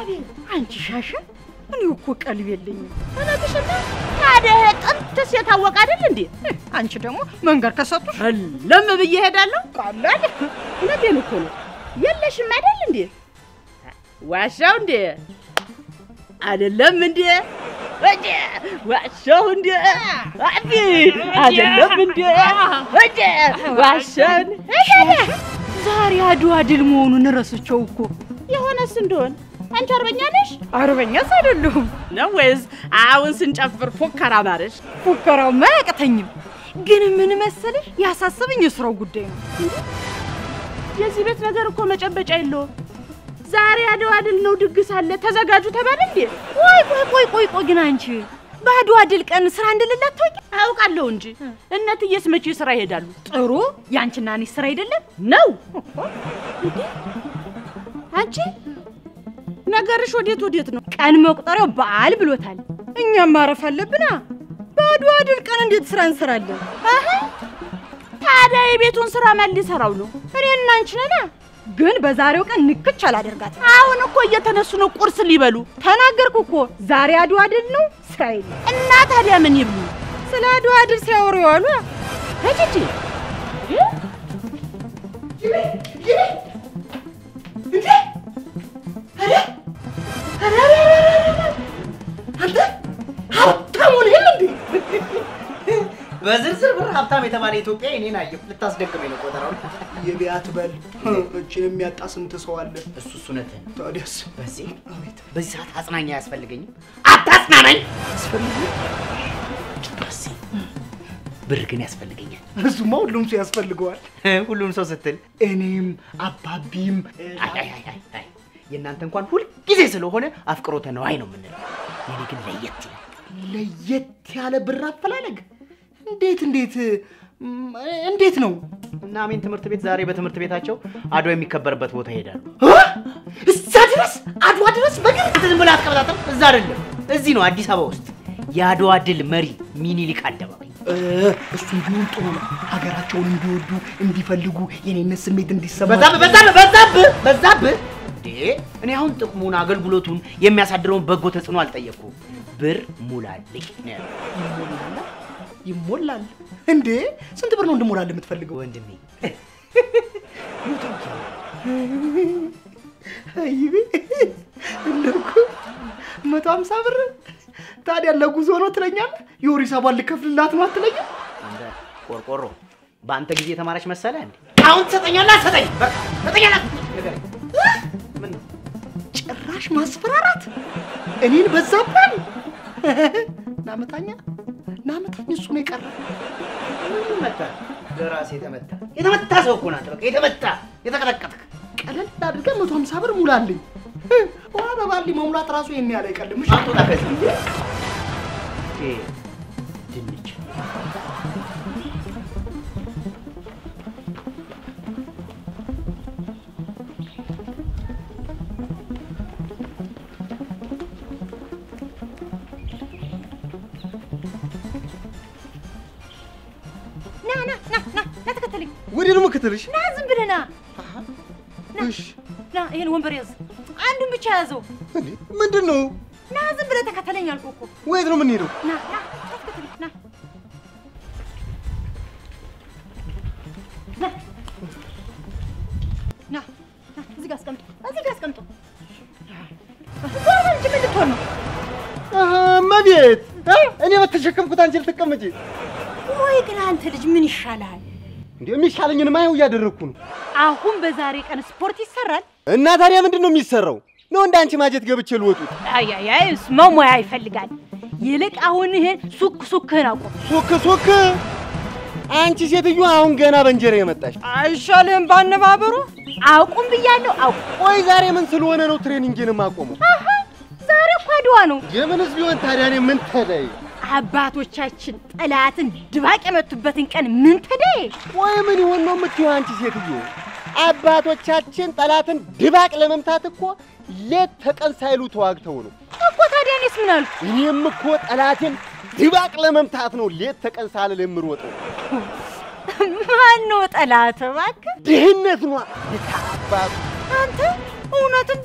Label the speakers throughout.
Speaker 1: አንቺ ሻሸ፣ እኔ እኮ ቀልብ የለኝም።
Speaker 2: እውነትሽን ነው። ታዲያ ይሄ ጥንትስ የታወቀ አይደል እንዴ?
Speaker 1: አንቺ ደግሞ መንገድ ከሰጡሽ
Speaker 2: ለም ብዬ እሄዳለሁ። ቀላል እውነቴን እኮ ነው። የለሽም አይደል እንዴ? ዋሻው እንዴ? አይደለም እንዴ? ወደ ዋሻው እንዴ? አቢ አይደለም እንዴ? ወደ ዋሻው
Speaker 1: ዛሬ አድዋ ድል መሆኑን ረስቸው እኮ።
Speaker 2: የሆነስ እንደሆን አንቺ አርበኛ ነሽ
Speaker 1: አርበኛስ አይደለሁም።
Speaker 2: ነው ወይስ አሁን ስንጨፍር ፉከራ ማረሽ?
Speaker 1: ፉከራውማ አያቅተኝም። ግን ምን መሰለሽ ያሳሰበኝ የስራው ጉዳይ ነው።
Speaker 2: የዚህ ቤት ነገር እኮ መጨበጫ የለውም። ዛሬ አድዋ ድል ነው፣ ድግስ አለ፣ ተዘጋጁ ተባለ እንዴ?
Speaker 1: ቆይ ቆይ ቆይ ቆይ ቆይ ግን አንቺ በአድዋ ድል ቀን ስራ እንደሌለ አታውቂ?
Speaker 2: አውቃለሁ እንጂ እነትዬስ መቼ ስራ ይሄዳሉ?
Speaker 1: ጥሩ ያንቺና እኔ ስራ አይደለም
Speaker 2: ነው እንዴ? አንቺ ነገርሽ ወዴት ወዴት ነው?
Speaker 1: ቀን መቁጠሪያው በዓል ብሎታል። እኛም ማረፍ አለብና በአድዋ ድል ቀን እንዴት ስራ እንሰራለን?
Speaker 2: አሀ ታዲያ የቤቱን ስራ ማን ሊሰራው ነው?
Speaker 1: እኔና አንቺ ነና። ግን በዛሬው ቀን ንክች አላደርጋትም።
Speaker 2: አሁን እኮ እየተነሱ ነው ቁርስ ሊበሉ።
Speaker 1: ተናገርኩ እኮ ዛሬ አድዋ ድል ነው፣ ስራ የለም።
Speaker 2: እና ታዲያ ምን ይብሉ?
Speaker 1: ስለ አድዋ ድል ሲያወሩ የዋሉ
Speaker 2: እጅጂ
Speaker 3: በዝርዝር ብር ሀብታም የተባለ ኢትዮጵያ እኔን አየሁ። ልታስደቅመኝ ነው ቆጠራውን።
Speaker 4: የቢያት በል እችን የሚያጣ ስንት ሰው አለ?
Speaker 3: እሱ እሱ እውነትህን ነው።
Speaker 4: ታዲያስ
Speaker 3: በዚህ በዚህ ሰዓት አጽናኝ አያስፈልገኝም። አታጽናናኝ።
Speaker 4: አስፈልግ
Speaker 3: በዚህ ብር ግን ያስፈልገኛል።
Speaker 4: እሱማ ሁሉም ሰው ያስፈልገዋል።
Speaker 3: ሁሉም ሰው ስትል
Speaker 4: እኔም አባቢም
Speaker 3: አይ አይ አይ አይ አይ የእናንተ እንኳን ሁልጊዜ ስለሆነ አፍቅሮተ ነዋይ ነው የምንለው። የኔ ግን ለየት ይላል።
Speaker 4: ለየት ያለ ብር አፈላለግ እንዴት እንዴት እም፣ እንዴት ነው?
Speaker 3: እና አሜን ትምህርት ቤት ዛሬ በትምህርት ቤታቸው አድዋ የሚከበርበት ቦታ ይሄዳሉ።
Speaker 4: እ? እዛ ድረስ አድዋ ድረስ በግር
Speaker 3: ዝም ብለህ አትቀበጣጥም። እዛ አይደለም እዚህ ነው አዲስ አበባ ውስጥ የአድዋ ድል መሪ ሚኒሊክ አደባባይ።
Speaker 4: እ፣ እሱ ቢሆን ጥሩ ነው። ሀገራቸውን እንዲወዱ እንዲፈልጉ፣ የኔነት ስሜት እንዲሰማ
Speaker 3: በዛብህ በዛብህ በዛብህ በዛብህ እንዴ! እኔ አሁን ጥቅሙን አገልግሎቱን የሚያሳድረውን በጎ ተጽዕኖ አልጠየቅኩም። ብር ሙላልኝ ነው ያልኩት።
Speaker 4: ይሞላል ይሞላል። እንዴ ስንት ብር ነው እንድሞላል የምትፈልገው?
Speaker 3: ወንድሜ
Speaker 4: አይቤ እንደኩ መቶ ሀምሳ ብር ታዲያ ለጉዞ ነው ትለኛለህ? የኦሪስ አባል ልከፍልላት ነው አትለኝም?
Speaker 3: አንተ ቆርቆሮ በአንተ ጊዜ የተማረች መሰለህ እንዴ? አሁን ትሰጠኛለህ አትሰጠኝም? በቃ ትሰጠኛለህ ንገረኝ። ምን ነው
Speaker 4: ጭራሽ ማስፈራራት እኔን በዛብን። ናመታኛ ናመታኝ እሱ ነው የቀረ።
Speaker 3: ምን መታ? ለራሴ የተመታ የተመታ ሰው እኮ ናት። በቃ የተመታ የተቀጠቀጥክ
Speaker 4: ቀለል አድርገህ መቶ ሀምሳ ብር ሙላልኝ። ውሃ በባሊ መሙላት ራሱ ይሄን ያህል አይቀልም። እሺ?
Speaker 3: አትወጣ ከዚህ ይሄ ድንች
Speaker 1: ና ና ና ና ና ተከተለኝ።
Speaker 5: ወዴት ነው የምከተልሽ?
Speaker 1: ና ዝም ብለህ ና
Speaker 5: እሺ።
Speaker 1: ና ይሄን ወንበር ያዝ። አንዱን ብቻ ያዘው።
Speaker 5: እንዴ ምንድን ነው?
Speaker 1: ና ዝም ብለህ ተከተለኝ አልኩህ እኮ።
Speaker 5: ወዴት ነው የምንሄደው?
Speaker 1: ና ና ና ተከተለኝ ና ና ና ና እዚህ ጋር አስቀምጦ እዚህ ጋር አስቀምጦ ዞር በል እንጂ ምን ልትሆን ነው?
Speaker 5: አሀ፣ እመቤት እ? እኔ በተሸከምኩት አንቺ ልትቀመጪ?
Speaker 1: ወይ ግን አንተ ልጅ ምን ይሻልሃል?
Speaker 5: እንዴ የሚሻለኝንማ ይኸው እያደረግኩ ነው።
Speaker 1: አሁን በዛሬ ቀን ስፖርት ይሰራል?
Speaker 5: እና ታዲያ ምንድን ነው የሚሰራው? ነው እንደ አንቺ ማጀት ገብቼ ልወጡት?
Speaker 1: አያያይ መሙያ ይፈልጋል። ይልቅ አሁን ይሄን ሱክ ሱክህን አቁም።
Speaker 5: ሱክ ሱክ! አንቺ ሴትዮ አሁን ገና በእንጀራ የመጣሽ።
Speaker 1: አይሻልህም ባነባበሩ? አቁም ብያለሁ። አቁም።
Speaker 5: ቆይ ዛሬ ምን ስለሆነ ነው ትሬኒንግን የማቆመው?
Speaker 1: አሀ ዛሬ እኮ አድዋ ነው።
Speaker 5: የምንስ ቢሆን ታዲያ እኔ ምን ተለይ?
Speaker 1: አባቶቻችን ጠላትን ድባቅ የመቱበትን ቀን ምን ተደይ?
Speaker 5: ቆይ ምን ይሆን ነው የምትይው አንቺ ሴትዮ? አባቶቻችን ጠላትን ድባቅ ለመምታት እኮ ሌት ተቀን ሳይሉ ተዋግተው ነው።
Speaker 1: እኮ ታዲያ እኔስ ምን አልኩ?
Speaker 5: እኔም እኮ ጠላቴን ድባቅ ለመምታት ነው ሌት ተቀን ሳልል የምሮጠው።
Speaker 1: ማን ነው ጠላት? እባክህ
Speaker 5: ድህነት ኗ የታባቱ
Speaker 1: አንተ እውነትን ብርቱ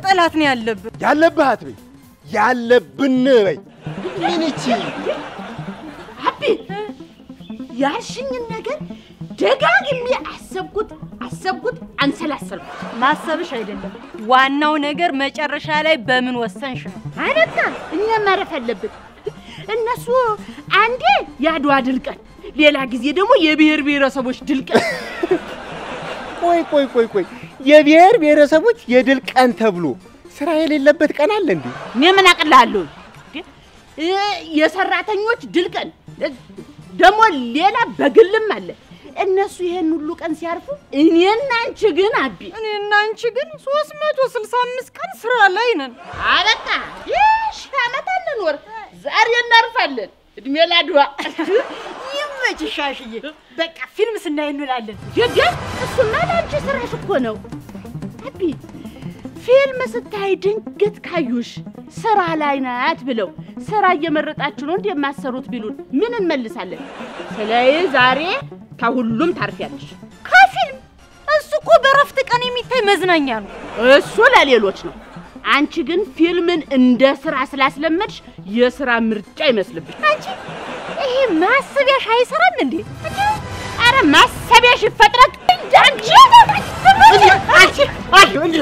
Speaker 1: መጠላት ነው ያለብን።
Speaker 5: ያለብህ አትበይ፣ ያለብን በይ። ምን ይቺ
Speaker 2: አቢ ያልሽኝን ነገር ደጋግሜ አሰብኩት አሰብኩት አንሰላሰልኩት።
Speaker 1: ማሰብሽ አይደለም ዋናው ነገር መጨረሻ ላይ በምን ወሰንሽ ነው።
Speaker 2: አነታ እኛ ማረፍ አለብን። እነሱ አንዴ የአድዋ ድል ቀን፣ ሌላ ጊዜ ደግሞ የብሔር ብሔረሰቦች ድል ቀን።
Speaker 5: ቆይ ቆይ ቆይ ቆይ የብሔር ብሔረሰቦች የድል ቀን ተብሎ ስራ የሌለበት ቀን አለ እንዴ?
Speaker 2: እኔ ምን አቅልሃለሁ? እ የሰራተኞች ድል ቀን ደግሞ ሌላ በግልም አለ። እነሱ ይሄን ሁሉ ቀን ሲያርፉ እኔና አንቺ ግን አቢ
Speaker 1: እኔና አንቺ ግን 365 ቀን ስራ ላይ ነን።
Speaker 2: አበቃ ይሽ ዓመት አለን ወር ዛሬ እናርፋለን። እድሜ ላድዋ
Speaker 1: ይመችሽ ሻሽዬ። በቃ ፊልም ስናይ እንውላለን።
Speaker 2: የገ እሱማ ለአንቺ ስራሽ እኮ ነው አቢ። ፊልም ስታይ ድንገት ካዩሽ ስራ ላይ ናት ብለው ስራ እየመረጣችሁ ነው እንደማሰሩት ቢሉን ምን እንመልሳለን? ስለዚህ ዛሬ ከሁሉም ታርፊያለሽ።
Speaker 1: ከፊልም እሱ እኮ በረፍት ቀን የሚታይ መዝናኛ ነው።
Speaker 2: እሱ ለሌሎች ነው። አንቺ ግን ፊልምን እንደ ስራ ስላስለመድሽ የስራ ምርጫ ይመስልብሽ።
Speaker 1: አንቺ ይሄ ማሰቢያሽ አይሰራም እንዴ?
Speaker 2: አረ ማሰቢያሽ ይፈጥረቅ እንዳንቺ
Speaker 5: አንቺ አይ እንዴ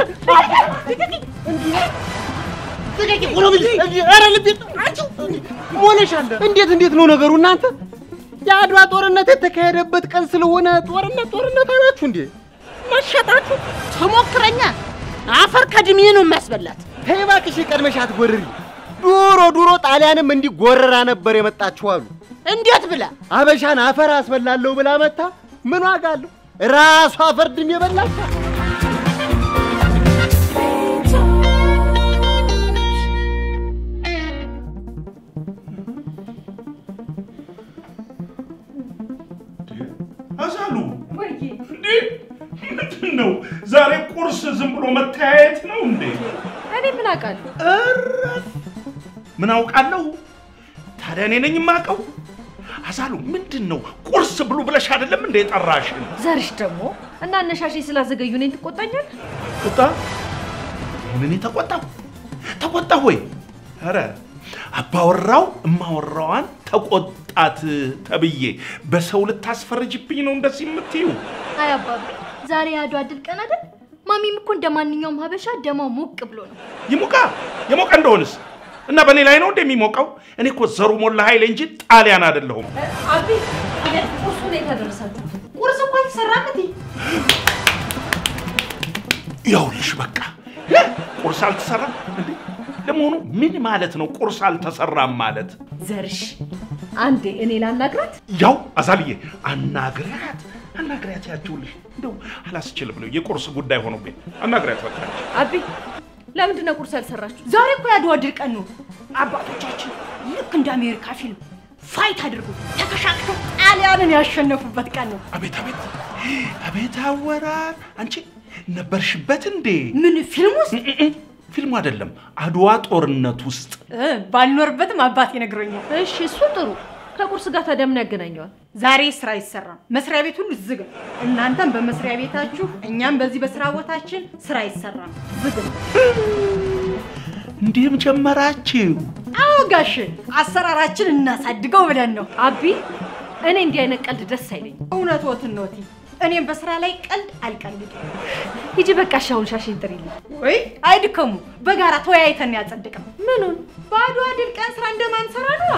Speaker 5: እንዴት እንዴት ነው ነገሩ እናንተ? የአድዋ ጦርነት የተካሄደበት ቀን ስለሆነ ጦርነት ጦርነት አላችሁ እንዴ?
Speaker 2: መሸጣችሁ ተሞክረኛ አፈር ከድሜ ነው የሚያስበላት።
Speaker 5: ተይ እባክሽ ቀድመሽ አትጎርሪ። ዱሮ ዱሮ ጣሊያንም እንዲህ ጎረራ ነበር የመጣችሁ አሉ።
Speaker 2: እንዴት ብላ
Speaker 5: አበሻን አፈር አስበላለሁ ብላ መታ ምን ዋጋ አለው? ራሷ አፈር ድሜ የበላች
Speaker 6: አዛሉ እንዴ ምንድን ነው ዛሬ ቁርስ ዝም ብሎ መተያየት ነው እንዴ?
Speaker 1: እኔ ምን አውቃለሁ?
Speaker 6: እረፍ! ምን አውቃለሁ? ታዲያ እኔ ነኝ የማውቀው? አዛሉ ምንድን ነው ቁርስ ብሉ ብለሽ አይደለም እንደ የጠራሽን?
Speaker 7: ዘርሽ ደግሞ እና አነሻሽ ስላዘገዩ እኔን ትቆጣኛል?
Speaker 6: ቁጣ ምን ተቆጣው? ተቆጣሁ ወይ? ኧረ አባወራው እማወራዋን ተቆጣት ተብዬ በሰው ልታስፈርጅብኝ ነው እንደዚህ የምትዩ?
Speaker 7: አይ አባቢ ዛሬ የአድዋ ድል ቀን አይደል? ማሚም እኮ እንደ ማንኛውም ሀበሻ ደማ ሞቅ ብሎ ነው።
Speaker 6: ይሙቃ የሞቀ እንደሆንስ እና በእኔ ላይ ነው እንደሚሞቀው? እኔ እኮ ዘሩ ሞላ ኃይሌ እንጂ ጣሊያን አይደለሁም።
Speaker 7: አቢ ቁርሱ ላይ ታደረሳችሁ።
Speaker 1: ቁርስ እኮ አልተሰራም እንዴ?
Speaker 6: ይኸውልሽ በቃ ቁርስ አልተሰራም እንዴ? ለመሆኑ ምን ማለት ነው ቁርስ አልተሰራም ማለት?
Speaker 7: ዘርሽ አንዴ እኔ ላናግራት።
Speaker 6: ያው አዛልዬ አናግሪያት አናግሪያት ያችሁልሽ እንደው አላስችል ብለው የቁርስ ጉዳይ ሆኖብኝ አናግሪያት በቃ
Speaker 7: አቢ ለምንድን ነው ቁርስ ያልሰራችሁ?
Speaker 1: ዛሬ እኮ የአድዋ ድል ቀን ነው። አባቶቻችን ልክ እንደ አሜሪካ ፊልም ፋይት አድርጎ ተከሻክተው ጣሊያንን ያሸነፉበት ቀን ነው።
Speaker 6: አቤት አቤት አቤት አወራር! አንቺ ነበርሽበት እንዴ?
Speaker 1: ምን ፊልም ውስጥ
Speaker 6: ፊልሙ አይደለም አድዋ ጦርነት ውስጥ
Speaker 1: እ፣ ባልኖርበትም አባቴ ነግሮኛል።
Speaker 7: እሺ እሱ ጥሩ። ከቁርስ ጋር ታዲያ ምን ያገናኘዋል?
Speaker 1: ዛሬ ስራ አይሰራም። መስሪያ ቤት ሁሉ ዝግ ነው። እናንተም በመስሪያ ቤታችሁ፣ እኛም በዚህ በስራ ቦታችን ስራ አይሰራም፣ ዝግ ነው።
Speaker 6: እንዲህም ጀመራችሁ?
Speaker 1: አዎ ጋሽ፣ አሰራራችን እናሳድገው ብለን ነው።
Speaker 7: አቢ እኔ እንዲህ አይነት ቀልድ ደስ አይለኝም።
Speaker 1: እውነትዎትን ነው እቴ። እኔም በስራ ላይ ቀልድ አልቀልድም።
Speaker 7: ሂጂ በቃ እሺ፣ አሁን ሻሽን ጥሪልኝ።
Speaker 1: ወይ አይድከሙ፣ በጋራ ተወያይተን ያጸድቅም።
Speaker 7: ምኑን?
Speaker 1: በአድዋ ድል ቀን ስራ እንደማንሰራ ነዋ።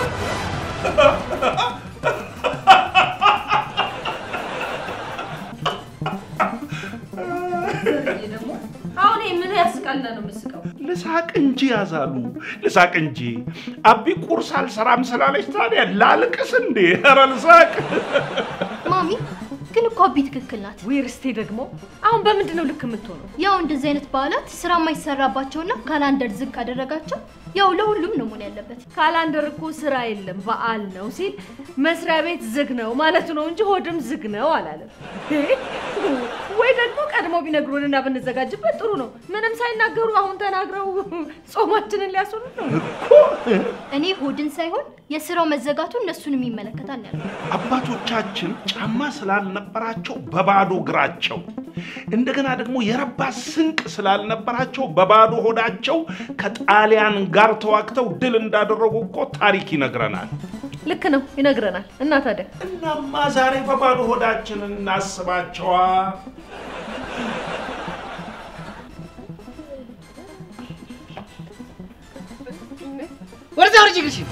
Speaker 7: አሁን ይሄ ምን ያስቃልና ነው የምስቀው?
Speaker 6: ልሳቅ እንጂ ያዛሉ ልሳቅ እንጂ። አቢ ቁርስ አልሰራም ስላለች ታዲያ ላልቅስ እንዴ? ኧረ ልሳቅ።
Speaker 8: ማሚ ግን እኮ አቢ ትክክል ናት።
Speaker 7: ወይ ርስቴ ደግሞ አሁን በምንድን ነው ልክ የምትሆነው?
Speaker 8: ያው እንደዚህ አይነት በዓላት ስራ የማይሰራባቸውና ካላንደር ዝቅ ካደረጋቸው
Speaker 7: ያው ለሁሉም ነው መሆን ያለበት።
Speaker 9: ካላንደር እኮ ስራ የለም በዓል ነው ሲል መስሪያ ቤት ዝግ ነው ማለቱ ነው እንጂ ሆድም ዝግ ነው አላለም። ወይ ደግሞ ቀድሞ ቢነግሩንና ብንዘጋጅበት ጥሩ ነው። ምንም ሳይናገሩ አሁን ተናግረው ጾማችንን ሊያስሩን ነው።
Speaker 7: እኔ ሆድን ሳይሆን የስራው መዘጋቱ እነሱንም ይመለከታል ነው ያልኩት።
Speaker 6: አባቶቻችን ጫማ ስላልነበራቸው በባዶ እግራቸው እንደገና ደግሞ የረባ ስንቅ ስላልነበራቸው በባዶ ሆዳቸው ከጣሊያን ጋር ተዋግተው ድል እንዳደረጉ እኮ ታሪክ ይነግረናል።
Speaker 9: ልክ ነው ይነግረናል። እና ታዲያ
Speaker 6: እናማ ዛሬ በባዶ ሆዳችን እናስባቸዋ።
Speaker 3: ወደዛ ወርጅ እግርሽን።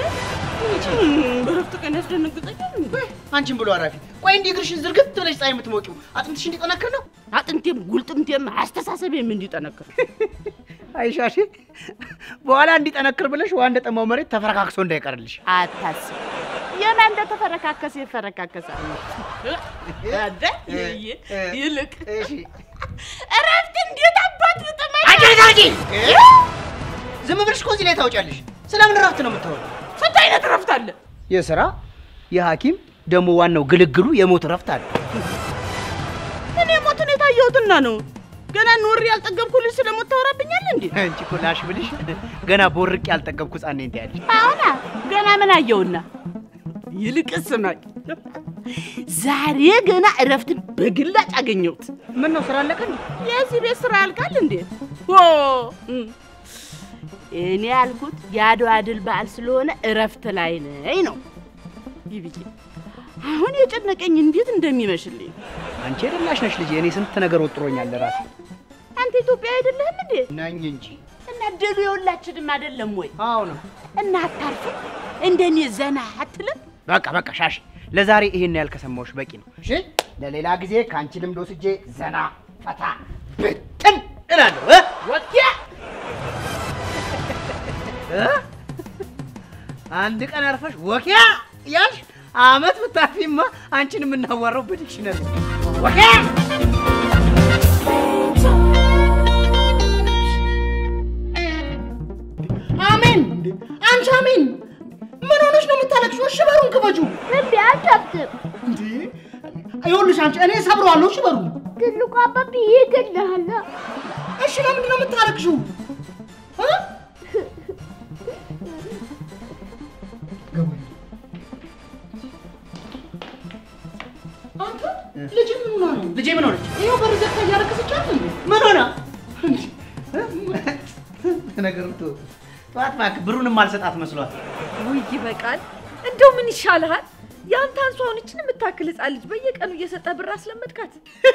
Speaker 2: በረፍት ቀን ያስደነግጠኛል እንዴ?
Speaker 3: አንቺን ብሎ አራፊ። ቆይ እንዲህ እግርሽን ዝርግት ብለሽ ፀሐይ የምትሞቂው አጥንትሽ እንዲጠነክር ነው?
Speaker 2: አጥንቴም ጉልጥምቴም አስተሳሰቤም እንዲጠነክር
Speaker 3: አይሻሽ በኋላ እንዲጠነክር ብለሽ ውሃ እንደጠማው መሬት ተፈረካክሶ እንዳይቀርልሽ።
Speaker 2: አታስብ። የማ እንደተፈረካከሰ ይፈረካከሳል። አደ ይይ ይልቅ
Speaker 3: እሺ
Speaker 2: እረፍት እንዴት አባት ብጥመኝ
Speaker 3: አንቺ ታጂ ዝም ብለሽ እኮ እዚህ ላይ ታውጫለሽ። ስለምን እረፍት ነው የምታወራው?
Speaker 2: ስንት አይነት እረፍት አለ?
Speaker 3: የስራ የሐኪም ደግሞ ዋናው ግልግሉ የሞት እረፍት አለ።
Speaker 2: እኔ ሞትን የታየሁትና ነው። ገና ኖሬ ያልጠገብኩ ልጅ ስለሞት ታወራብኛለህ እንዴ?
Speaker 3: አንቺ እኮ ላሽ ብልሽ ገና ቦርቅ ያልጠገብኩ ሕፃን ነኝ ትያለሽ።
Speaker 2: አሁና ገና ምን አየውና? ይልቅስ ስማኝ፣ ዛሬ ገና እረፍትን በግላጭ አገኘሁት።
Speaker 3: ምን ነው ስራ አለቀ እንዴ?
Speaker 2: የዚህ ቤት ስራ ያልቃል እንዴ? ኦ እም። እኔ ያልኩት የአድዋ ድል በዓል ስለሆነ እረፍት ላይ ነኝ ነው። ቢቢዬ አሁን የጨነቀኝ እንዴት እንደሚመሽልኝ።
Speaker 3: አንቺ የደላሽ ነሽ ልጄ። እኔ ስንት ነገር ወጥሮኛል ለራሴ
Speaker 2: አንተ ኢትዮጵያ አይደለህም እንዴ?
Speaker 3: ነኝ እንጂ።
Speaker 2: እና ድሉ የሁላችንም አይደለም ወይ?
Speaker 3: አዎ ነው።
Speaker 2: እና አታርፍም? እንደኔ ዘና አትልም?
Speaker 3: በቃ በቃ ሻሽ፣ ለዛሬ ይሄን ያህል ከሰማሁሽ በቂ ነው። እሺ፣ ለሌላ ጊዜ ከአንቺ ልምድ ወስጄ ዘና ፈታ ብትን እላለሁ። እ?
Speaker 2: ወዲያ
Speaker 3: እ? አንድ ቀን አርፈሽ ወኪያ እያልሽ አመት ብታፊማ አንቺን የምናዋራው በዲክሽነሪ ወኪያ
Speaker 4: አሜን። አንቺ አሜን፣ ምን ሆነሽ ነው የምታለቅሽው? እሺ በሩን ክፈቹ።
Speaker 8: እምቢ አልከፍትም።
Speaker 4: እንዴ ይኸውልሽ፣ አንቺ እኔ ሰብረዋለሁ። እሺ በሩ።
Speaker 8: ትልቁ አባቢ ይገድልሃል።
Speaker 4: እሺ ለምንድን ነው የምታለቅሽው? እ? ገባኝ። አንተ ልጅ ምን ሆና ነው?
Speaker 3: ልጄ ምን ሆነች?
Speaker 4: ይኸው በር ዘግታ እያለቀሰች አይደል እንዴ?
Speaker 3: ምን ሆና? ነገሩ ቶ ጠዋት እባክህ ብሩንም አልሰጣት መስሏት።
Speaker 9: ውይ ይበቃል። እንደው ምን ይሻልሃል? የአንተ አንሷ ሆነችን የምታክል ህፃን ልጅ በየቀኑ እየሰጠ ብር አስለመድካት።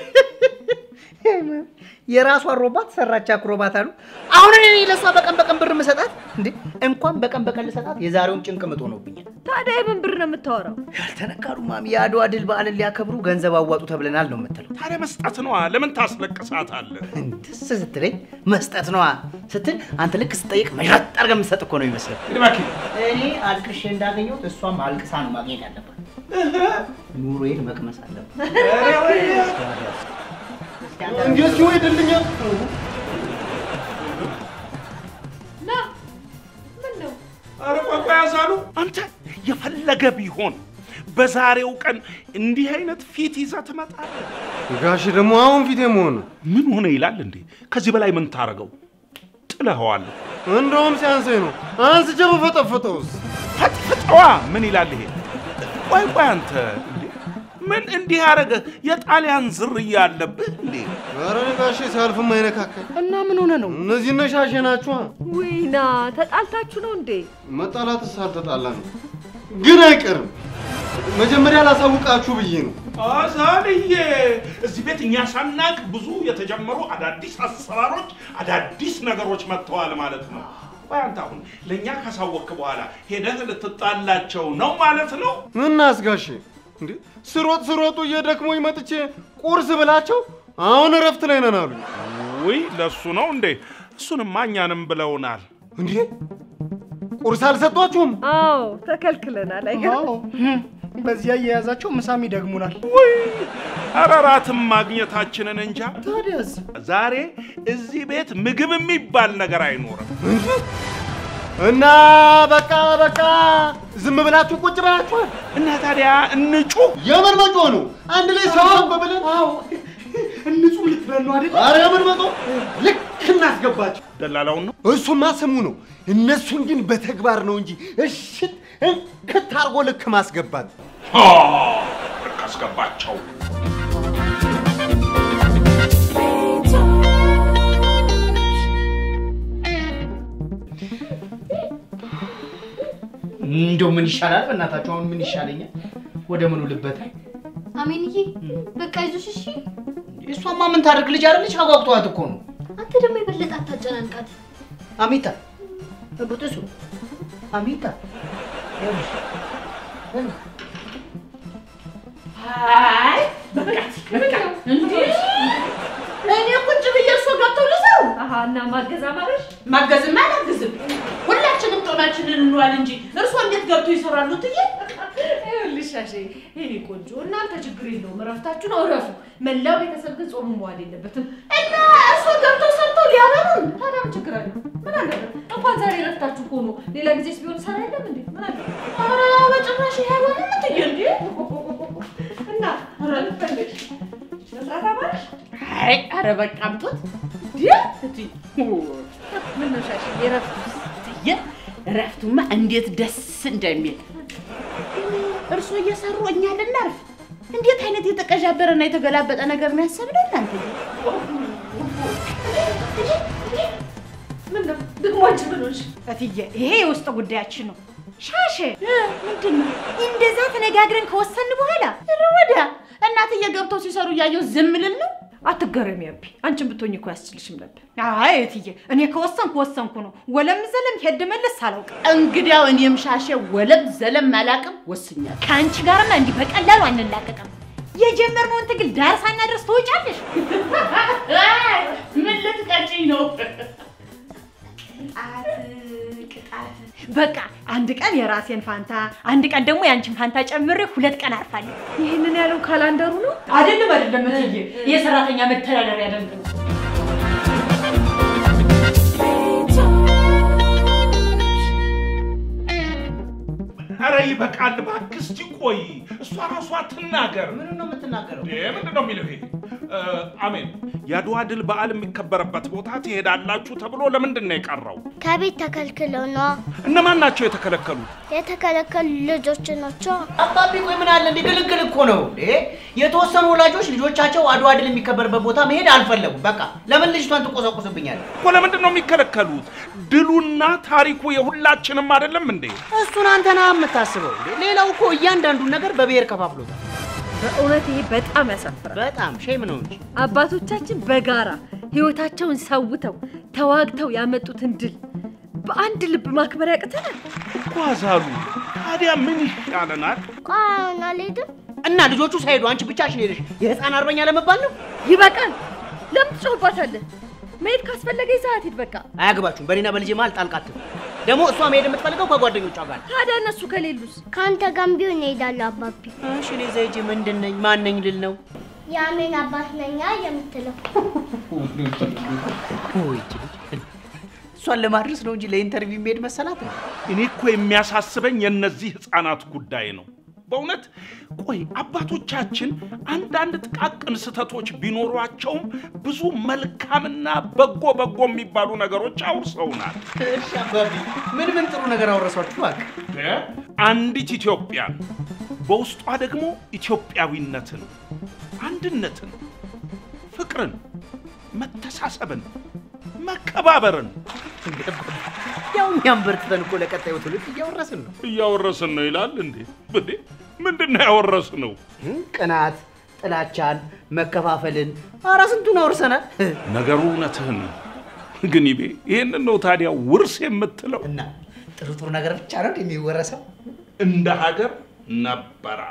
Speaker 3: የራሷ አሮባት ሰራች አክሮባት አሉ። አሁን እኔ ለሷ በቀን በቀን ብር ምሰጣት እንዴ? እንኳን በቀን በቀን ልሰጣት የዛሬውን ጭንቅ ምጥ ሆኖብኛል።
Speaker 9: ታዲያ የምን ብር ነው የምታወራው?
Speaker 3: ያልተነካሉ ማሚ የአድዋ ድል በዓልን ሊያከብሩ ገንዘብ አዋጡ ተብለናል ነው የምትለው።
Speaker 6: ታዲያ መስጠት ነዋ። ለምን ታስለቅሳታለህ?
Speaker 3: ደስ ስትለኝ መስጠት ነዋ ስትል አንተ ልክ ስጠይቅ መሽረጥ አድርገህ የምትሰጥ እኮ ነው ይመስላል።
Speaker 6: እባክህ
Speaker 3: እኔ አልቅሼ እንዳገኘሁት እሷም አልቅሳ ነው ማግኘት ያለባት። ኑሮዬን መቅመስ አለባት።
Speaker 5: እንዴት ሲሆን ይድልኛል?
Speaker 9: ና ምን ነው
Speaker 6: ኧረ ቆይ ቆይ ያዛሉ አንተ የፈለገ ቢሆን በዛሬው ቀን እንዲህ አይነት ፊት ይዘህ ትመጣለህ?
Speaker 5: ጋሽ ደግሞ አሁን ፊቴ መሆኑ
Speaker 6: ምን ሆነ ይላል እንዴ? ከዚህ በላይ ምን ታረገው? ጥለኸዋል።
Speaker 5: እንደውም ሲያንሰኝ ነው። አንስቼ በፈጠፈጠውስ
Speaker 6: ፈጥፍጠዋ ምን ይላል ይሄ? ቆይ ቆይ አንተ እንዴ ምን እንዲህ ያደረገ የጣሊያን ዝርያ አለብህ እንዴ?
Speaker 5: ኧረ እኔ ጋሼ ሲያልፍም አይነካከል።
Speaker 4: እና ምን ሆነ ነው?
Speaker 5: እነዚህ ነሻሼ ናችኋ።
Speaker 9: ውይና ተጣልታችሁ ነው እንዴ?
Speaker 5: መጣላትስ አልተጣላንም፣ ግን አይቀርም። መጀመሪያ ላሳውቃችሁ ብዬ ነው።
Speaker 6: አዛልዬ እዚህ ቤት እኛ ሳናቅ ብዙ የተጀመሩ አዳዲስ አሰራሮች፣ አዳዲስ ነገሮች መጥተዋል ማለት ነው። ቆይ አንተ አሁን ለእኛ ካሳወቅክ በኋላ ሄደህ ልትጣላቸው ነው ማለት ነው?
Speaker 5: ምናስ ጋሼ እንዴ ስሮጥ ስሮጡ እየደክሞኝ መጥቼ ቁርስ ብላቸው አሁን እረፍት ላይ ነን አሉኝ።
Speaker 6: ውይ ለእሱ ነው እንዴ? እሱንማ እኛንም ብለውናል።
Speaker 5: እንዴ ቁርስ አልሰጧችሁም?
Speaker 9: አዎ ተከልክለናል። አይገርም?
Speaker 4: አዎ በዚያ እየያዛቸው ምሳም ይደግሙናል።
Speaker 6: ውይ ኧረ እራትም ማግኘታችንን እንጃ።
Speaker 4: ታዲያስ
Speaker 6: ዛሬ እዚህ ቤት ምግብ የሚባል ነገር አይኖርም።
Speaker 5: እና በቃ በቃ ዝም ብላችሁ ቁጭ ብላችኋል።
Speaker 6: እና ታዲያ እንጩህ።
Speaker 5: የምን መጮ ነው? አንድ ላይ ሰብሰብ ብለን
Speaker 4: እንጹም ልትለን ነው አይደል?
Speaker 5: ኧረ የምን መጮ ልክ እናስገባቸው።
Speaker 6: ደላላውን ነው
Speaker 5: እሱማ ስሙ ነው። እነሱን ግን በተግባር ነው እንጂ እሽት እንክት አድርጎ ልክ ማስገባት
Speaker 6: አ፣ ልክ አስገባቸው።
Speaker 3: እንደው ምን ይሻላል? በእናታችሁ አሁን ምን ይሻለኛል? ወደ ምኑ ልበት?
Speaker 7: አሜንዬ በቃ ይዞሽ እሺ።
Speaker 3: እሷማ ምን ታደርግ? ልጅ አይደለች? አጓጉቷት እኮ ነው።
Speaker 7: አንተ ደግሞ የበለጠ አታጨናንቃት።
Speaker 3: አሚታ ብጥሱ አሚታ ይኸውልሽ፣
Speaker 2: አይ በቃ በቃ እንዴ እኔ ቁጭ ብዬ እርሶ ገብተው ልሰሩ
Speaker 9: አሀ እና ማገዝ አማረሽ?
Speaker 2: ማገዝማ አላግዝም። ሁላችንም ጦማችንን እንዋል እንጂ እርሶ እንዴት ገብቶ ይሰራሉ ትዬ
Speaker 9: ይኸውልሽ ሻሼ፣ የእኔ ቆንጆ እናንተ ችግር የለውም እረፍታችሁን እረፉ። መላው ቤተሰብ ግን ጾሙ መዋል የለበትም።
Speaker 2: እና እርሶ ገብተው ሰርተው ሊያበሉን
Speaker 9: ታዲያ ምን ችግር አለው? ምን አለበት? እንኳን ዛሬ እረፍታችሁ እኮ ነው። ሌላ ጊዜስ ቢሆን ሰራ የለም እንዴ? ምን አለበት?
Speaker 2: ኧረ በጭራሽ ይሄ አይሆንም ትዬ እንዴ
Speaker 9: እና ኧረ ልፈልግ መስራት አማረሽ?
Speaker 2: አይ ኧረ በቃ አምቶት እንዴ እትዬ
Speaker 9: ምን ነው ሻሼ የእረፍቱ
Speaker 2: ትዬ እረፍቱማ እንዴት ደስ እንደሚል እርሶ እየሰሩ እኛ ልናርፍ እንዴት አይነት የተቀዣበረና የተገላበጠ ነገር ነው ያሰብነው እናንተ
Speaker 9: ምን ነው ደግሞ አንቺ ምን ሆንሽ?
Speaker 1: እትዬ ይሄ የውስጥ ጉዳያችን ነው። ሻሼ
Speaker 2: ምንድን ነው
Speaker 1: እንደዛ ተነጋግረን ከወሰን በኋላ
Speaker 2: ኧረ ወዲያ እናትዬ ገብተው ሲሰሩ እያየሁ ዝም ልል ነው
Speaker 9: አትገረሚ አቢ፣ አንቺን ብትሆኝ እኮ አያስችልሽም ነበር።
Speaker 1: አይ እትዬ እኔ ከወሰንኩ ወሰንኩ ነው። ወለም ዘለም ሄድ መለስ አላውቅም።
Speaker 2: እንግዲያው እኔም ሻሼ ወለም ዘለም አላቅም ወስኛለሁ
Speaker 1: ከአንቺ ጋርማ እንዲህ በቀላሉ አንላቀቅም። የጀመርነውን ትግል ዳር ሳናደርስ ትወጫለሽ።
Speaker 2: ምን ልትቀጭኝ ነው
Speaker 1: በቃ አንድ ቀን የራሴን ፋንታ፣ አንድ ቀን ደግሞ የአንቺን ፋንታ ጨምሬ ሁለት ቀን አርፋለሁ።
Speaker 9: ይህንን ያለው ካላንደሩ ነው።
Speaker 1: አይደለም አይደለም እትዬ የሰራተኛ መተዳደሪያ ደንብ ነው።
Speaker 6: ኧረ ይበቃል እባክህ። እስቲ ቆይ እሷ ራሷ ትናገር።
Speaker 3: ምኑን ነው የምትናገረው?
Speaker 6: እንዴ ምንድን ነው የሚለው ይሄ? እ፣ አሜን የአድዋ ድል በዓል የሚከበርበት ቦታ ትሄዳላችሁ ተብሎ ለምንድን ነው የቀረው?
Speaker 10: ከቤት ተከልክለው ነዋ።
Speaker 6: እነማን ናቸው የተከለከሉት?
Speaker 10: የተከለከሉ ልጆች ናቸው።
Speaker 3: አባቢ ቆይ ምን አለ እንዲህ ግልግል እኮ ነው እንዴ? የተወሰኑ ወላጆች ልጆቻቸው አድዋ ድል የሚከበርበት ቦታ መሄድ አልፈለጉም። በቃ ለምን ልጅቷን ትቆሰቁስብኛለህ?
Speaker 6: እኮ ለምንድን ነው የሚከለከሉት? ድሉና ታሪኩ የሁላችንም አይደለም እንዴ?
Speaker 3: እሱን አንተ ነህ የምታስበው እንዴ? ሌላው እኮ እያንዳንዱን ነገር በብሔር ከፋፍሎታል።
Speaker 9: በእውነት ይሄ በጣም ያሳፍራል።
Speaker 3: በጣም ሼም ነው እንጂ
Speaker 9: አባቶቻችን በጋራ ህይወታቸውን ሰውተው ተዋግተው ያመጡትን ድል በአንድ ልብ ማክበር ያቅተናል።
Speaker 6: ጓዛሉ ታዲያ ምን ይሻለናል?
Speaker 10: ቆይ አሁን አልሄድም።
Speaker 3: እና ልጆቹ ሳይሄዱ አንቺ ብቻሽን ሄደሽ የህፃን አርበኛ ለመባል ነው?
Speaker 9: ይበቃል። ለምን ትጮህባታለህ? መሄድ ካስፈለገ ሰዓት ሂድ። በቃ
Speaker 3: አያገባችሁም። በእኔና በልጄ መሀል ጣልቃ አትግቡ። ደግሞ እሷ መሄድ የምትፈልገው ከጓደኞቿ ጋር ነው።
Speaker 9: ታዲያ እነሱ ከሌሉስ?
Speaker 10: ከአንተ ጋርም ቢሆን እሄዳለሁ አባቢ።
Speaker 3: እሺ እኔ እዛ ሂጅ ምንድን ነኝ ማን ነኝ ልል ነው?
Speaker 10: የአሜን አባት ነኛ የምትለው
Speaker 3: ውይ ይቺ ልጅ እሷን ለማድረስ ነው እንጂ ለኢንተርቪው የሚሄድ መሰላት ነው።
Speaker 6: እኔ እኮ የሚያሳስበኝ የእነዚህ ህፃናት ጉዳይ ነው። በእውነት ቆይ አባቶቻችን አንዳንድ ጥቃቅን ስህተቶች ቢኖሯቸውም ብዙ መልካምና በጎ በጎ የሚባሉ ነገሮች አውርሰውናል።
Speaker 3: እሺ አባቢ ምን ምን ጥሩ ነገር አወረሷችሁ? እባክህ
Speaker 6: አንዲት ኢትዮጵያን በውስጧ ደግሞ ኢትዮጵያዊነትን፣ አንድነትን፣ ፍቅርን፣ መተሳሰብን፣ መከባበርን
Speaker 3: ያው እኛም በርትተን እኮ ለቀጣዩ ትውልድ እያወረስን ነው።
Speaker 6: እያወረስን ነው ይላል እንዴ? እንዴ ምንድን ነው ያወረስነው?
Speaker 3: ቅናት፣ ጥላቻን፣ መከፋፈልን፣ ኧረ ስንቱን አውርሰናል።
Speaker 6: ነገሩ እውነትህን ነው። ግን ይቤ ይህንን ነው ታዲያ ውርስ የምትለው?
Speaker 3: እና ጥሩ ጥሩ ነገር ብቻ ነው የሚወረሰው።
Speaker 6: እንደ ሀገር ነበራ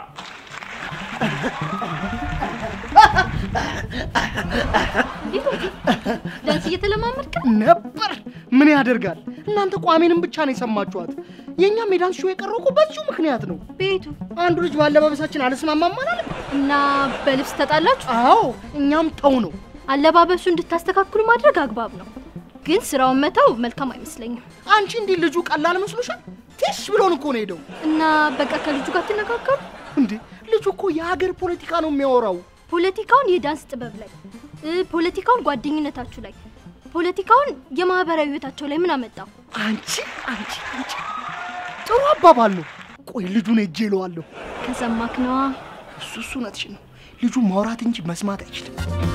Speaker 7: ዳንስ እየተለማመድክ
Speaker 4: ነበር። ምን ያደርጋል እናንተ ቋሜንም ብቻ ነው የሰማችኋት። የእኛም የዳንስ ሾው የቀረው እኮ በዚሁ ምክንያት ነው።
Speaker 7: ቤቱ
Speaker 4: አንዱ ልጅ ባለባበሳችን አልስማማም አላለ?
Speaker 7: እና በልብስ ተጣላችሁ?
Speaker 4: አዎ እኛም ተው ነው።
Speaker 7: አለባበሱ እንድታስተካክሉ ማድረግ አግባብ ነው። ግን ስራውን መተው መልካም አይመስለኝም።
Speaker 4: አንቺ እንዲህ ልጁ ቀላል መስሎሻል? ትሽ ብሎን እኮ ነው ሄደው።
Speaker 7: እና በቃ ከልጁ ጋር ትነጋገሩ።
Speaker 4: እንዴ ልጁ እኮ የሀገር ፖለቲካ ነው የሚያወራው።
Speaker 7: ፖለቲካውን የዳንስ ጥበብ ላይ እ፣ ፖለቲካውን ጓደኝነታችሁ ላይ ፖለቲካውን የማህበራዊ ህይወታቸው ላይ ምን አመጣው?
Speaker 4: አንቺ አንቺ አንቺ ጥሩ አባባል ነው። ቆይ ልጁን ሄጄ እለዋለሁ።
Speaker 7: ከሰማክ ነዋ።
Speaker 4: እሱ እሱ እውነትሽን ነው። ልጁ ማውራት እንጂ መስማት አይችልም።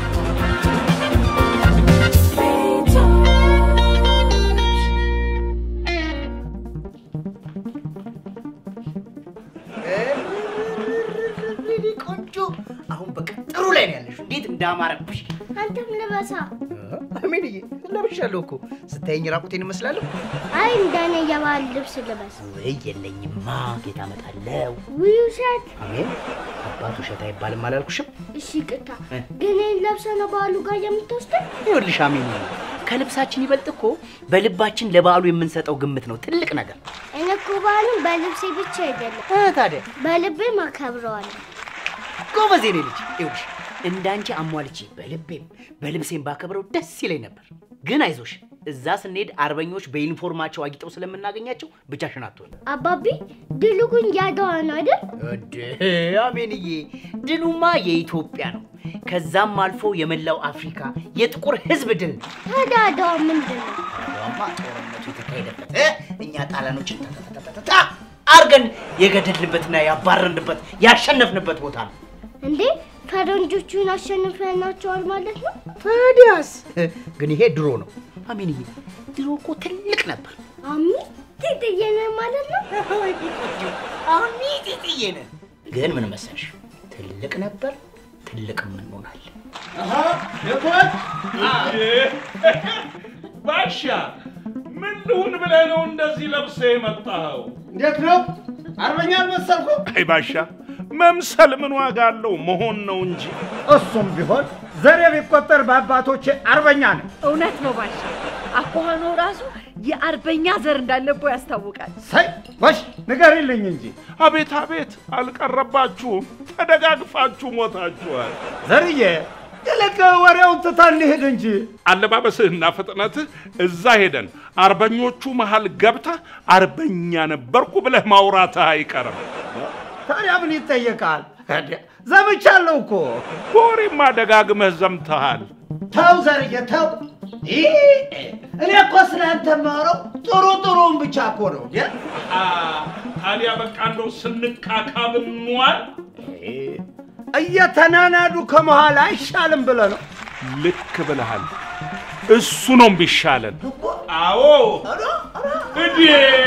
Speaker 3: ቆንጆ። አሁን በቃ ጥሩ ላይ ነው ያለሽው። እንዴት እንዳማረብሽ
Speaker 10: አንተም ልበሳ።
Speaker 3: አሜንዬ፣ ለብሻለሁ እኮ ስታየኝ ራቁቴን እመስላለሁ።
Speaker 10: አይ እንደኔ የባህል ልብስ ልበስ።
Speaker 3: ወይ የለኝማ፣ ጌታ እመጣለሁ።
Speaker 10: ውይ ውሸት።
Speaker 3: አሜን። አባት ውሸት አይባልም አላልኩሽም?
Speaker 10: እሺ ቅታ ግን ይህን ለብሰህ ነው በዓሉ ጋር የምትወስደን?
Speaker 3: ይኸውልሽ አሜን፣ ከልብሳችን ይበልጥ እኮ በልባችን ለበዓሉ የምንሰጠው ግምት ነው ትልቅ ነገር።
Speaker 10: እኔ እኮ በዓሉን በልብሴ ብቻ አይደለም
Speaker 3: እ ታዲያ
Speaker 10: በልቤም አከብረዋለሁ።
Speaker 3: ጎበዝ የኔ ልጅ። ይኸውልሽ እንዳንቺ አሟልቼ በልቤም በልብሴም ባከብረው ደስ ይለኝ ነበር። ግን አይዞሽ፣ እዛ ስንሄድ አርበኞች በዩኒፎርማቸው አጊጠው ስለምናገኛቸው ብቻሽን አትሆን።
Speaker 10: አባቢ ድሉ ግን ያድዋ ነው አይደል?
Speaker 3: እድ አሜንዬ፣ ድሉማ የኢትዮጵያ ነው። ከዛም አልፎ የመላው አፍሪካ የጥቁር ሕዝብ ድል ነው።
Speaker 10: ታዲያ አድዋ ምንድን ነው?
Speaker 3: አድዋማ ጦርነቱ የተካሄደበት እ እኛ ጣሊያኖችን ተተተተተታ አርገን የገደልንበትና ያባረንበት ያሸነፍንበት ቦታ ነው።
Speaker 10: እንዴ ፈረንጆቹን አሸንፈናቸዋል ማለት ነው?
Speaker 3: ታዲያስ ግን ይሄ ድሮ ነው። አሜንዬ፣ ድሮ እኮ ትልቅ ነበር።
Speaker 10: አሚ ትጥየነ ማለት ነው?
Speaker 3: አሁን ጥዬ ነን። ግን ምን መሰልሽ፣ ትልቅ ነበር፣ ትልቅም እንሆናለን።
Speaker 6: ባሻ ምን ልሁን ብለህ ነው እንደዚህ ለብሰህ የመጣኸው?
Speaker 5: እንዴት ነው? አርበኛ አልመሰልኩም?
Speaker 6: አይ ባሻ መምሰል ምን ዋጋ አለው? መሆን ነው እንጂ።
Speaker 5: እሱም ቢሆን ዘሬ ቢቆጠር በአባቶቼ አርበኛ ነኝ።
Speaker 9: እውነት ነው ባሻ። አኳኋኑ ራሱ የአርበኛ ዘር እንዳለበው ያስታውቃል።
Speaker 5: ሰይ ወሽ ንገሪልኝ እንጂ
Speaker 6: አቤት አቤት፣ አልቀረባችሁም፣ ተደጋግፋችሁ ሞታችኋል።
Speaker 5: ዘርዬ ይልቅ ወሬውን ትተን እንሂድ እንጂ
Speaker 6: አለባበስህና ፍጥነትህ እዛ ሄደን አርበኞቹ መሃል ገብተህ አርበኛ ነበርኩ ብለህ ማውራትህ አይቀርም።
Speaker 5: ታዲያ ምን ይጠየቃል? ዘምቻለሁ እኮ።
Speaker 6: በወሬማ ደጋግመህ ዘምተሃል።
Speaker 5: ተው ዘርዬ ተው። ይህ እኔ እኮ ስለአንተ የማወራው ጥሩ ጥሩውን ብቻ እኮ ነው። እንዴ?
Speaker 6: ታዲያ በቃ እንደው ስንቃቃብ እንዋል።
Speaker 5: እየተናናዱ ከመሃል አይሻልም ብለህ ነው?
Speaker 6: ልክ ብለሃል። እሱ ነው ቢሻለን። አዎ እዴ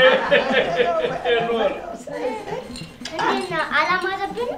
Speaker 6: ኖር
Speaker 10: እንዴት ነው አላማረብንም?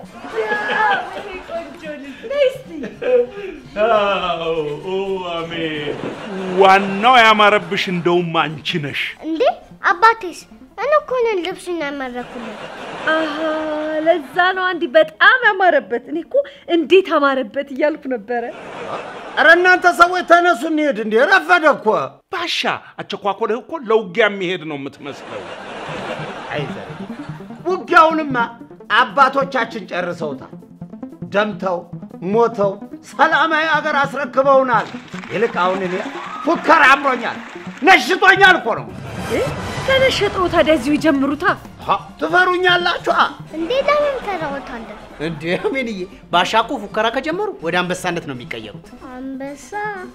Speaker 6: አዎ አሜን። ዋናው ያማረብሽ እንደውም አንቺ ነሽ።
Speaker 10: እንዴ አባቴስ? እኔ እኮ ነኝ ልብሱን ያመረኩለት።
Speaker 9: አሃ ለዛ ነው አንዲ በጣም ያማረበት። እኔ እኮ እንዴት አማረበት እያልኩ ነበረ።
Speaker 5: ኧረ እናንተ ሰዎች ተነሱ እንሂድ። እንዴ ረፈደ እኮ።
Speaker 6: ባሻ አቸኳኮልህ እኮ ለውጊያ የሚሄድ ነው የምትመስለው።
Speaker 5: አይ ዘርዬ፣ ውጊያውንማ አባቶቻችን ጨርሰውታል። ደምተው ሞተው ሰላማዊ አገር አስረክበውናል። ይልቅ አሁን እኔ ፉከራ አምሮኛል፣ ነሽቶኛል እኮ ነው።
Speaker 9: ከነሸጠው ታዲያ እዚሁ ይጀምሩታ።
Speaker 5: ሀ፣ ትፈሩኛላችኋ?
Speaker 10: እንዴ ለምን ተራወታለን?
Speaker 3: እንዴ አሜንዬ፣ ባሻ እኮ ፉከራ ከጀመሩ ወደ አንበሳነት ነው የሚቀየሩት።
Speaker 10: አንበሳ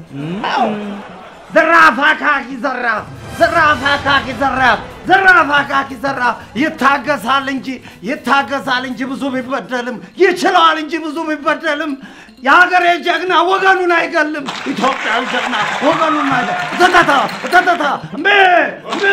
Speaker 5: ዘራፍ አካኪ ዘራፍ፣ ዘራፍ አካኪ ዘራፍ፣ ዘራፍ አካኪ ዘራፍ። ይታገሳል እንጂ ይታገሳል እንጂ ብዙ ቢበደልም ይችለዋል እንጂ ብዙ ቢበደልም የሀገሬ ጀግና ወገኑን አይገልም። ኢትዮጵያዊ ጀግና ወገኑን አይገልም። ተተታ ተተታ ሜ ሜ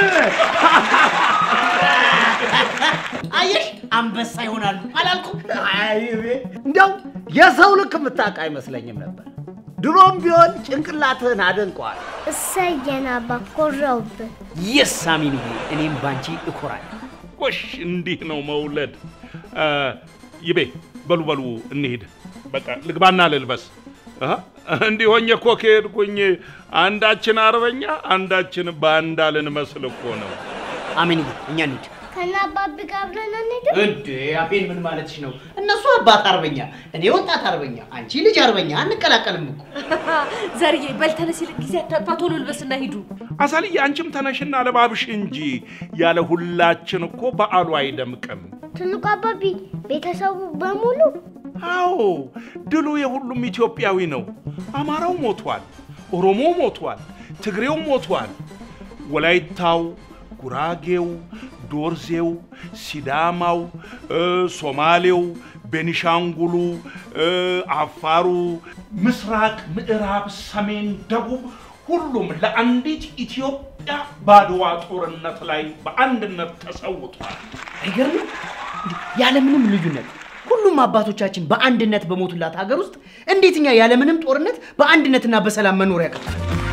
Speaker 3: አየሽ፣ አንበሳ ይሆናሉ አላልኩም?
Speaker 5: አይ እንዲያው የሰው ልክ የምታውቅ አይመስለኝም ነበር። ድሮም ቢሆን ጭንቅላትህን አደንቀዋል።
Speaker 10: እሰየን አባ ኮራውብን።
Speaker 3: የስ አሜንዬ፣ እኔም ባንቺ እኮራለሁ።
Speaker 6: ጎሽ እንዲህ ነው መውለድ። አ፣ ይቤ በሉ በሉ እንሂድ። በቃ ልግባና ልልበስ። አሃ፣ እንዲህ ሆኜ እኮ ከሄድኩኝ አንዳችን አርበኛ አንዳችን ባንዳ ልንመስል እኮ ነው።
Speaker 3: አሜንዬ፣ እኛ እንሂድ።
Speaker 10: ከነ አባቢ ጋር አብረን አንሄድም?
Speaker 3: እንዴ አቤል ምን ማለትሽ ነው? እነሱ አባት አርበኛ፣ እኔ ወጣት አርበኛ፣ አንቺ ልጅ አርበኛ፣ አንቀላቀልም እኮ።
Speaker 9: ዘርዬ በል ተነስ፣ ይልቅ ጊዜ አታጥፋ፣ ቶሎ ልበስና ሂዱ።
Speaker 6: አሳልዬ አንቺም ተነሽና ለባብሽ እንጂ ያለ ሁላችን እኮ በዓሉ አይደምቅም።
Speaker 10: ትልቁ አባቢ ቤተሰቡ በሙሉ
Speaker 6: አዎ ድሉ የሁሉም ኢትዮጵያዊ ነው። አማራው ሞቷል፣ ኦሮሞ ሞቷል፣ ትግሬው ሞቷል፣ ወላይታው፣ ጉራጌው፣ ዶርዜው፣ ሲዳማው፣ እ፣ ሶማሌው፣ ቤኒሻንጉሉ፣ እ፣ አፋሩ፣ ምስራቅ፣ ምዕራብ፣ ሰሜን፣ ደቡብ ሁሉም ለአንዲት ኢትዮጵያ በአድዋ ጦርነት ላይ በአንድነት ተሰውቷል።
Speaker 3: አይገርምም? ያለምንም ልዩነት ሁሉም አባቶቻችን በአንድነት በሞቱላት ሀገር ውስጥ እንዴት እኛ ያለምንም ጦርነት በአንድነትና በሰላም መኖር ያቅታል?